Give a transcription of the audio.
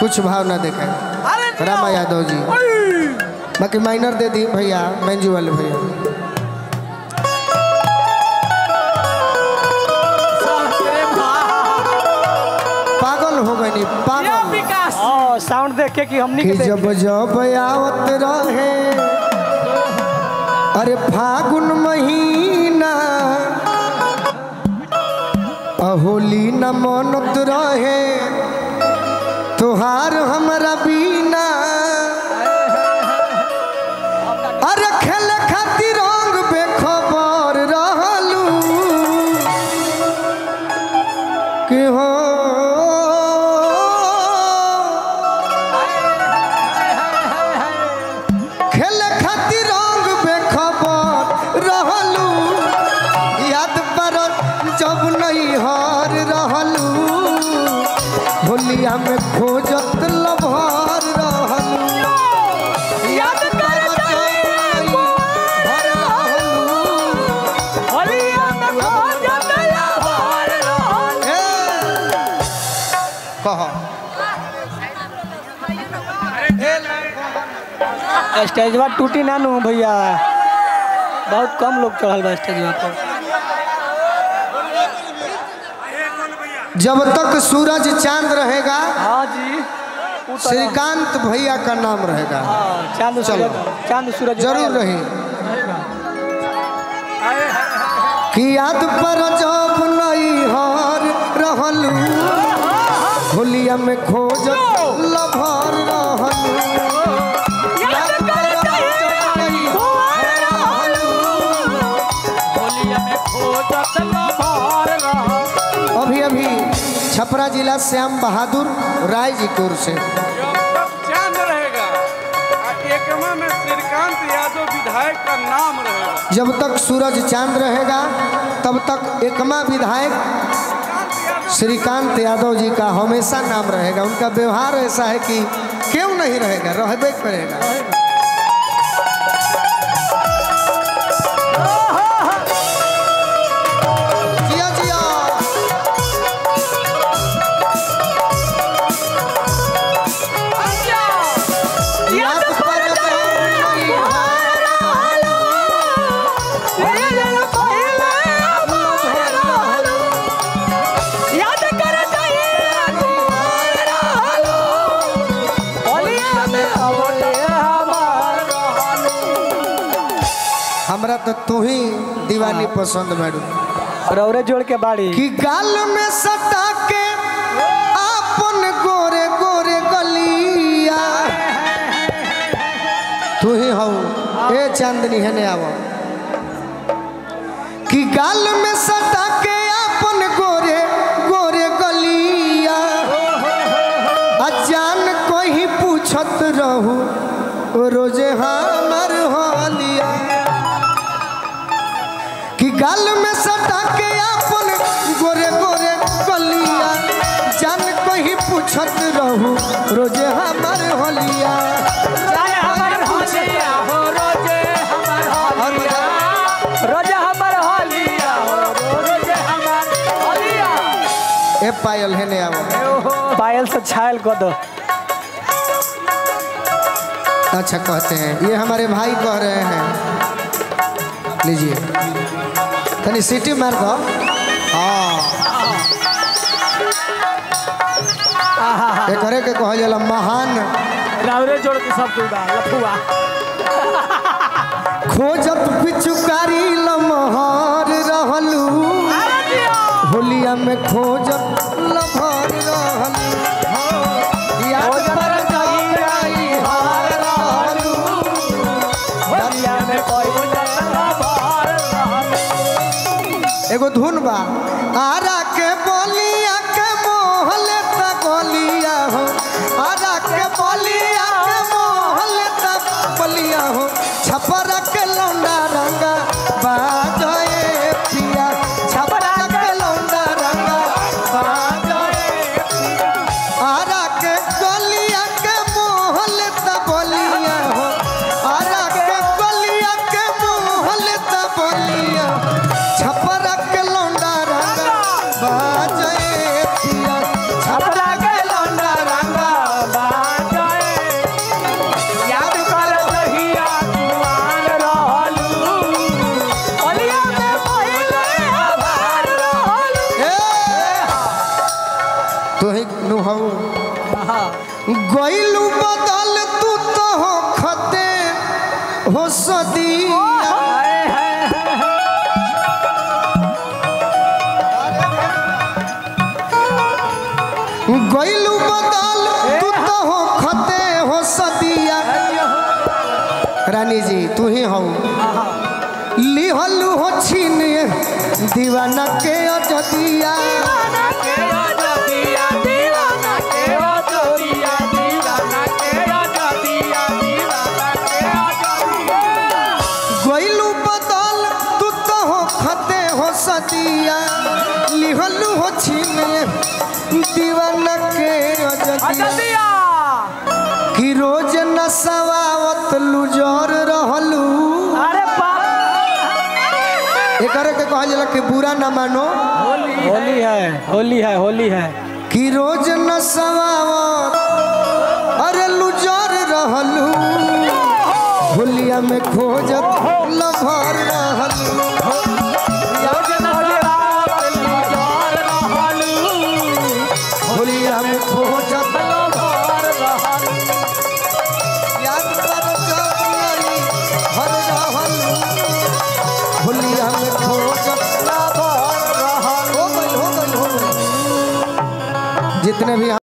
कुछ भाव ना देखा अरे रामा यादव जी बाकी माइनर दे दी भैया मंजू वाले भैया पागल हो गई पागल विकास हाँ साउंड देख के कि हमनी कि के देख जब जब आवत रहे अरे फागुन महीना अहोली न मनत रहे तुहार हमरा बीना अरे खेले खातिर रंग बेखबर रहलू कि हो खेले खातिर रंग बेखबर रहलू याद पर जब नहीं हार रहलू होलिया में खोजत लभर रहलू याद कर जब नहीं हार रहलू होलिया में खोजत लहर रहल। कह स्टेजवा टूटी ना नु भैया बहुत कम लोग चढ़ल बा स्टेजवा पर जब तक सूरज चांद रहेगा हाँ जी उ तो- श्रीकांत भैया का नाम रहेगा हाँ, चांद चलो। सूरज चांद सूरज जरूर रही कि याद पर जब नहीं हार रहलू होलिया में खोज लभर रहलू याद पर जब नहीं हार रहलू, होलिया में खोजत लहर रहल। अभी अभी छपरा जिला श्याम बहादुर राय जी की ओर से तब चांद रहेगा आ एकमा में श्रीकांत यादव विधायक का नाम रहेगा जब तक सूरज चांद रहेगा तब तक एकमा विधायक श्रीकांत यादव जी का हमेशा नाम रहेगा उनका व्यवहार ऐसा है कि क्यों नहीं रहेगा रहबे करेगा जिया जिया याद पर नहीं हार हमरा तो तू ही दीवानी पसंद बाड़ू रौरे जोड़ के बाड़ी कि गाल में सटा के आपन गोरे गोरे गलिया तू ही हो ए चांदनी है ने आवो कि गाल में सटा के आपन गोरे गोरे गलिया अजान कोई पूछत रहू रोजे हमर होलिया कि गाल में सटा के आपन गोरे गोरे गलिया जान कहीं पूछत रहू रोजे हमार होलिया और ए पायल है ने आवो पायल से छायल कर दो अच्छा कहते हैं ये हमारे भाई कह रहे हैं लीजिए तनी सीटी मार दो हाँ एक करे के कहल जाला महान रौरे जोड़ के सब कुछ बा लफुआ खोजत पिचुकारी लमहर रहलू होलिया में खोजत लभर रहलू याद पर जाई हार रहलू होलिया में खोजत लहर रहल। एगो धुन बा आरा के बोलिया के मोहले त गोलिया हो आरा के बोलिया के मोहले त बोलिया हो छपरा के लौंडा रंगा बाजए पिया छपरा के लौंडा रंगा बाजए पिया आरा के गोलिया के मोहले त बोलिया हो आरा के गोलिया के मोहले त बोलिया छपरा के लौंडा रंगा बाजए पिया छपरा के लौंडा रंगा नु हऊ गइलू बदल तू तो हो खते हो सदिया गइलू बदल तू तो हो खते हो सदिया रानी जी तू ही हऊ लिहलू हो छीन दीवाना के अजदिया गइलू बदल तू तो हो खते हो सदिया लिहलू हो छीन दीवाना के अजदिया कि रोज नसवावत लुजर रहलू अरे बाप एकरे के कहल जाला कि बुरा न मानो होली है होली है होली है कि रोज नसवावत अरे लुजर रहलू होलिया में खोजत लभर रहलू होलिया में खोजत याद कर जब नारी हर रहलू होलिया में खोजत लभर रहलू हो गइल हो गइल हो गइल जितने भी